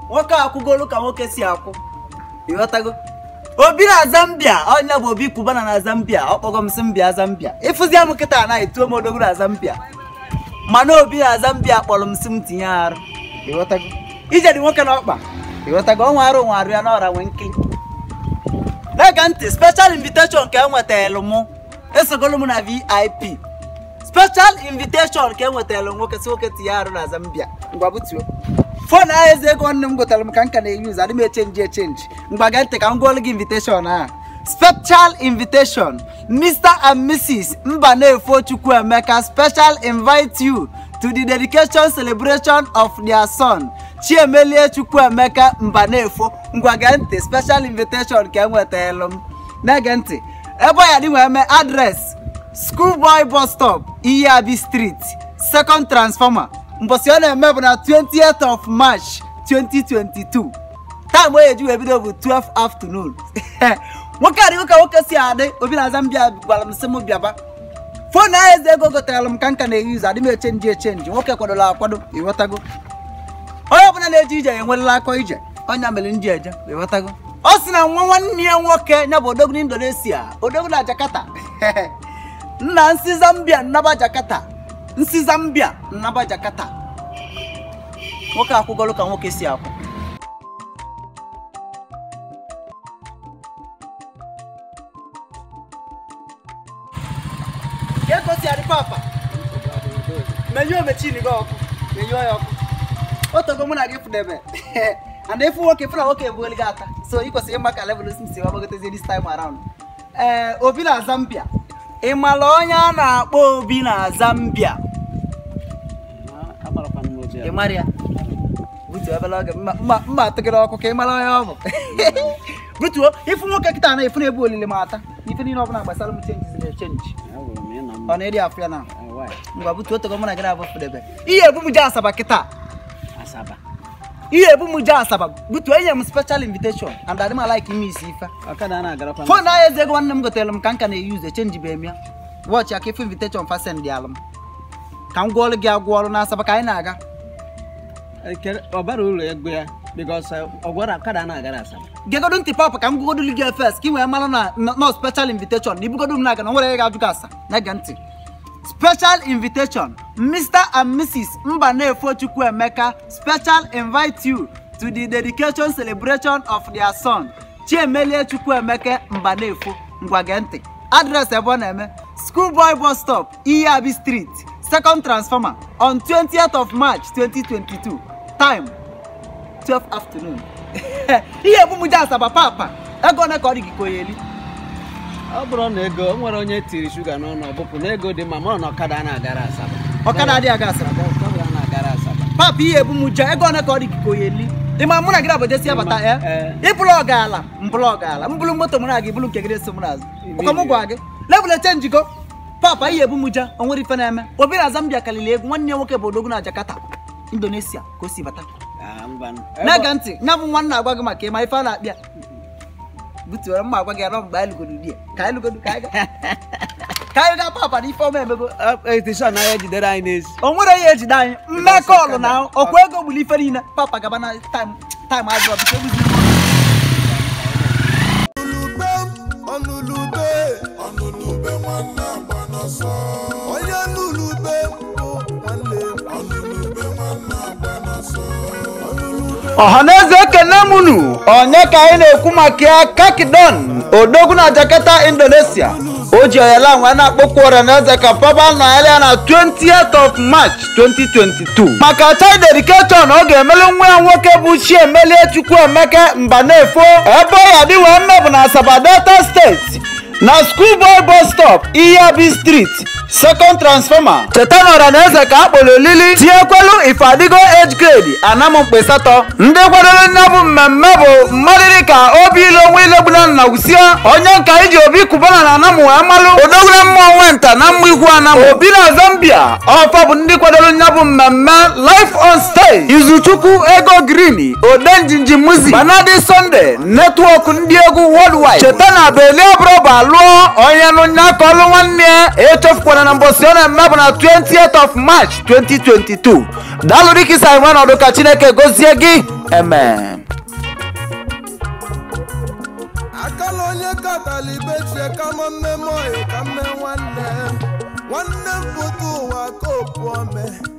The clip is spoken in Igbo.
nwoke akwụgolu ka nwoke si akwụ ịghọtago obi na zambia ọnya bụ obi kubana na zambia ọ kpọgo m sị m bịa zambia ịfụzia m kịta anaghị tuo m odogwu na zambia mana obi na zambia kpọrọ m sị m tinye arụ ịghọtago ije dị nwoke na ọkpa ịghọtago ọnwa arụ nwa arụ ya n'ọra nwee nkili na-ege ntị special invitation ka enwetara mụ esogolu m na vip special invitation ka enwetara nwoke si nwoke tinye arụ na zambia ngwa butuo fon ahụ eze ego nne m gotere m ka m ka na-eyuzu adị m echenji echenji mgba gee ntị ka m gụọlụ gị invitation a special invitation mr and mrs mbanefo chukwuemeka special invite you to the dedication celebration of their son chiemelie chukwuemeka mbanefo ngwa gee ntị special invitation ka enwetara m na-ege ntị ebe ọ ya dị wee mee adres schoolboy bus stop iyabi street second transformer mbọsị ọ na-eme bụ na 20th of march 2022 taịm onye eji wee bido bụ 12 afternoon nwoke adịghị ka nwoke si adị obi na zambia gwara m sị m bịaba fon ahụ eze ego gotere m ka nka na-eyuzu adị m echenji echenji nwoke kwadola akwado ịghọtago onye ọbụla na-eje ije enwerela akọ ije ọnya mere ndị eje ịghọtago ọ sị na nwa nwanne ya nwoke ya bụ odogwu indonesia odogwu na jakarta nna nsi zambia nnaba jakarta nsi zambia nnaba jakarta nwoke akwụgolu ka nwoke si akwụ ka egosi adị papa menyuo mechini gị ọkụ menyuo ya ọkụ otogo mụ na gị fụdebe and ịfụ nwoke fụ na nwoke ebuoli gị ata so ị kwesịrị ịma ka level si si gbagotezi this time around ee obi na zambia ị mara onye a na-akpọ obi na zambia ị mara ya butuo ebele oge mma mma mma atụgịrị ọkụ ka ị mara onye ọ bụ butuo ịfụ nwoke kịta na efu na-ebu olili ma ata ife niile ọbụla gbasara m chenji na chenji ọ na-eri afụ ya na ngwa butuo otogo mụ na gị na-abụ fụdebe ihe ebu m je asaba kịta Asaba. ihe ebu m je asaba butuo enye m special invitation and adị m alaik ime isi ife Ọkada na-agarakwa fon ahụ eze ego nwanne m gotere m ka m ka na-eyuzu echenji bụ eme ya wọchị aka ife invitation fasen dị alụ m ka m gwọọrụ gị agwọ ọrụ n'asaba ka anyị na-aga Ekele- ọ bara uru ego ya bikos ọgwara ọkada na-agara Asaba. gegodo ntị papa ka m gwugodo gị fes ka ị wee mara na nọ special invitation na ibugodo m na-aga na nwere ga-ajụ gị asa na-ege ntị special invitation mr and mrs mbanefo chukwuemeka special invite you to the dedication celebration of their son chiemelie chukwuemeka mbanefo ngwa gee ntị adres ebe ọ na-eme schoolboy bus stop iyabi street second transformer on 20th of march 2022 time 12 afternoon ihe ebumuja asaba papa ego one ka ọ dị gị ka onye eli ọ bụrụ na ego o nwere onye tiri shuga n'ọnụ ọbụpụ na ego dị mma mara na ọkada na-agara Asaba. ọkada adịghị aga asaba Ọkada na-agara Asaba. papa ihe ebumuja ego one ka ọ dị gị ka onye eli ịma mụ na gị na jesi abata ya Ee. ịbụrụ ọgaala mbụrụ ọgaala mbụrụ moto mụ na gị bụrụ nke gị eso m n'azụ ụka m gwa gị lebụl echenjigo papa ihe ebumuja o nwere ife na-eme obi na zambia kalili egwu nwanne ya nwoke bụ odogwu na jakarta indonesia ka o si bata Ah, mbanụ. na-ege ntị ya bụ nwanne agwa gị maka ịma ife a na-akpịa butuoro mma agwa gị anọ mgbe anyị lụgodo di ya ka anyị lụgodo ka anyị ga- ka anyị gaa papa na ife ọma emego Ọ- etishọn na ya jidere anyị n'ezi o nwere ihe ejide anyị mmekọ ọlụ na ọkwa ego gburu ife niile papa gaba na taịm taịm azụ ọbụcha egbuzi ọnụlube ọnụlube ọnụlube nwanne agba n'ọsọ onye nụlube bụ nwanne ọnụlube nwanne agba n'ọsọ ọnụlube ọhaneze ekene munu onye ka anyị na-ekwu maka ya kakidon odogwu na jakarta indonesia o ji oyala nwe na-akpọkwu ọhaneze ka papa nọ ya na 20th of march 2022 maka child dedication ọ ga-emelu nwa ya nwoke bụ chiemelie chukwuemeka mbanefo ebe ọ ya dị wee mmebụ na asaba delta steeti na schoolboy bus stop iyabi street second transformer cheta na ọhaneze ka a kpọrọ olili tinyekwelu ifeadigo age grade anamụ mkpesatọ ndị kwadoro nne bụ mmemme bụ mmadụ dịka obi ilu onwe ilegbuna na usia onye nka iji obi kubana na anamụ wee malụ odogwure mmụọ nwenta na mma ikwu anamụ obi na zambia ọfa bụ ndị kwadoro nya bụ mmemme life on stage izuchukwu ego green odenjinji muzi banadi sunday netwọk ndị egwu worldwide cheta na belie brọba lụọ onye nụ nya ka ọlụ nwanne ya echefukwana na mbọsị ọ na-eme bụ na 20th of march 2022 daalụ dịka isa nwe ọnọdụ ka chineke gozie gị amen akala onye katala ibe chie kama mme moyi ka mme nwanne nwanne m pụta ụwa ka opu ome